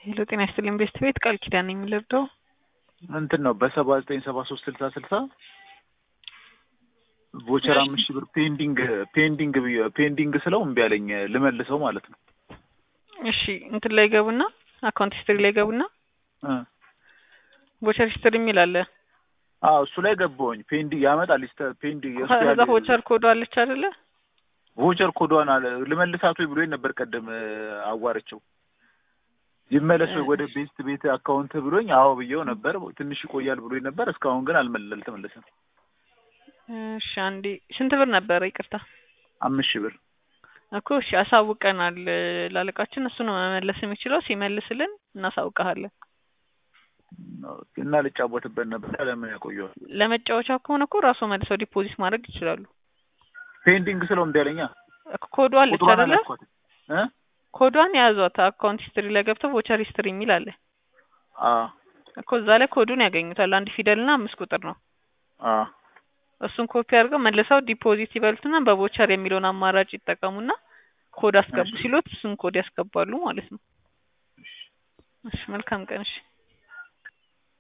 ሄሎ ጤና ይስጥልኝ ቤስት ቤት ቃል ኪዳን ነኝ የምልርዳው እንትን ነው በሰባ ዘጠኝ ሰባ ሶስት ስልሳ ስልሳ ቮቸር አምስት ሺህ ብር ፔንዲንግ ፔንዲንግ ብዬ- ፔንዲንግ ስለው እምቢ አለኝ ልመልሰው ማለት ነው እሺ እንትን ላይ ገቡና አካውንት ሂስትሪ ላይ ገቡና እ ቮቸር ሂስትሪ የሚል አለ አዎ እሱ ላይ ገባሁኝ ፔንዲንግ ያመጣል ስተ- ፔንዲንግ የእሱ ከዛ ያለ- ቮቸር ኮዶ አለች አይደለ ቮቸር ኮዷን አለ ልመልሳት ወይ ብሎኝ ነበር ቀደም እ፣ አዋርቼው ይመለስ ወይ ወደ ቤስት ቤት አካውንት ብሎኝ አዎ ብዬው ነበር ትንሽ ይቆያል ብሎኝ ነበር እስካሁን ግን አልመለ አልተመለሰም እሺ አንዴ ስንት ብር ነበረ ይቅርታ አምስት ሺህ ብር እኮ እሺ አሳውቀናል ላለቃችን እሱ ነው መመለስ የሚችለው ሲመልስልን እናሳውቀሃለን እና ልጫወትበት ነበር ለምን ያቆየዋል ለመጫወቻ ከሆነ እኮ ራሱ መልሰው ዲፖዚት ማድረግ ይችላሉ ፔንዲንግ ስለው እምቢ አለኛ እኮ ኮዷ አለች ቁጥሯን አይደለ አላስኳትም እ ኮዷን የያዟት አካውንት ሂስትሪ ላይ ገብተው ቮቸር ሂስትሪ የሚል አለ አዎ እኮ እዛ ላይ ኮዱን ያገኙታል አንድ ፊደል እና አምስት ቁጥር ነው አዎ እሱን ኮፒ አድርገው መልሰው ዲፖዚት ይበሉትና በቮቸር የሚለውን አማራጭ ይጠቀሙና ኮድ አስገቡ እሺ። ሲሉት እሱን ኮድ ያስገባሉ ማለት ነው እሺ መልካም ቀን እሺ